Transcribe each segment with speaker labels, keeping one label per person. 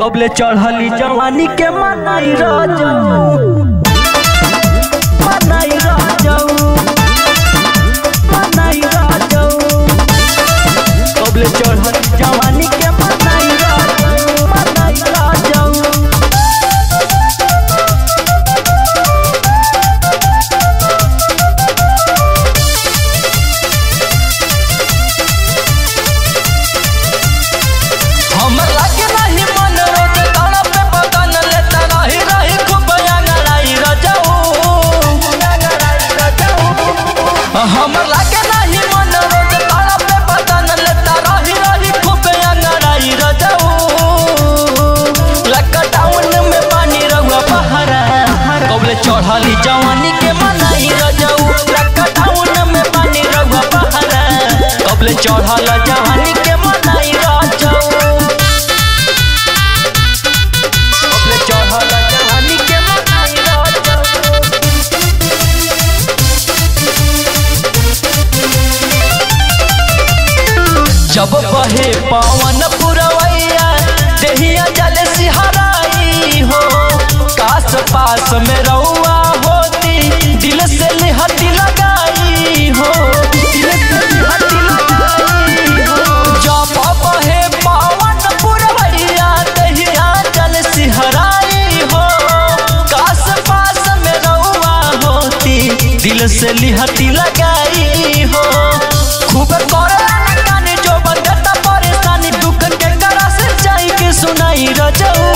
Speaker 1: कबले चढ़ली जवानी के मनाई राजाऊ मनाई राजाऊ मनाई राजाऊ कबले चढ़ली जवानी के मनाई राजाऊ मनाई राजाऊ
Speaker 2: हमर लागे नाही मन रोज ताड़ा पे बदन लेता रही रही खूब अंगड़ाई रजाऊ हमर लागे नाही मन रोज ताड़ा पे बदन लेता रही रही खूब अंगड़ाई रजाऊ लॉकडाउन में पानी रहुआ बहरा कबले चढ़ली जवानी के मनाई रजाऊ लॉकडाउन में पानी रहुआ बहरा कबले चढ़ल जवानी के मनाई रजाऊ कबले चढ़ल जवानी के मनाई रजाऊ जब बहे पवन पुरवैया देहिया जल सिहराई हो कास पास में रउआ होती दिल से लिहती लगाई हो दिल से लिहती लगाई हो जब बहे पवन पुरवैया देहिया जल सिहराई हो कास पास में रउआ होती दिल से लिहती लगाई हो खूब करे कानी जो बंदता परेशानी दुख के करा से जाई के सुनाई रजऊ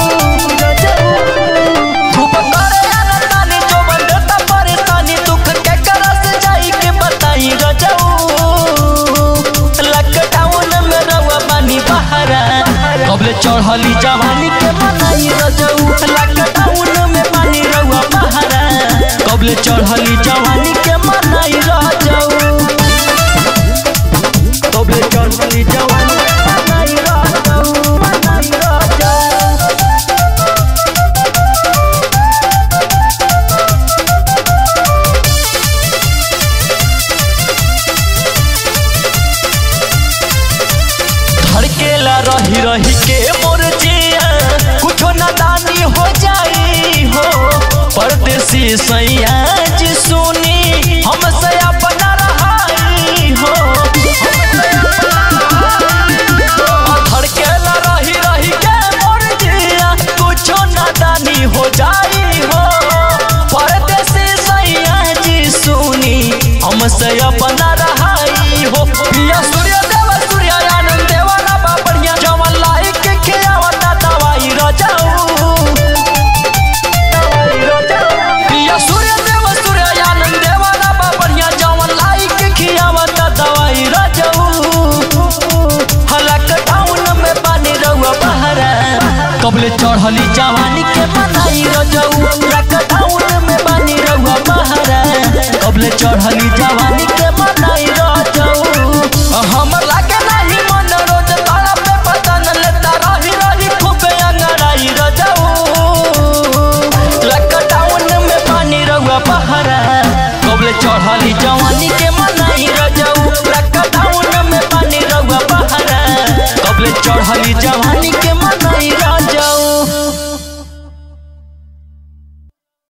Speaker 2: खूब करे कानी जो बंदता परेशानी दुख के करा से जाई के बताई रजऊ लॉकडाउन में रउआ बानी बहरा कबले चढ़ली जवानी के मनाई रजऊ लॉकडाउन में बानी रउआ बहरा कबले चढ़ली जवानी के मनाई रजऊ
Speaker 1: कबले चढ़ली जवानी के मनाई राजाऊ मनाई राजाऊ
Speaker 2: धड़केला रही रही के मोर जिया कुछो नादानी हो जाई हो परदेसी सैया जी सुनी हमसे अपना रहाई हो धड़केला रही रही के मोर जिया कुछो नादानी हो जाई हो परदेसी सैया जी सुनी हमसे अपना रहाई हो प्रिय सूर्य देव सूर्य आनंद देवाना बाबरिया जवन लाइक के खियावता दवाई रजाऊ प्रिय सूर्य देव सूर्य आनंद देवाना बाबरिया जवन लाइक के खियावता दवाई रजाऊ हलक टाउन में पानी रहुआ बहरा कबले चढ़ली जवानी के मनाई रजाऊ लॉकडाउन में पानी रहुआ बहरा कबले चढ़ली जवानी के मनाई रजाऊ हमर लागे नाही मन रोज ताड़ा पे बदन लेता रही रही खूब अंगड़ाई रजाऊ लॉकडाउन में पानी रहुआ बहरा कबले चढ़ली जवानी के मनाई रजाऊ लॉकडाउन में पानी रहुआ बहरा कबले चढ़ली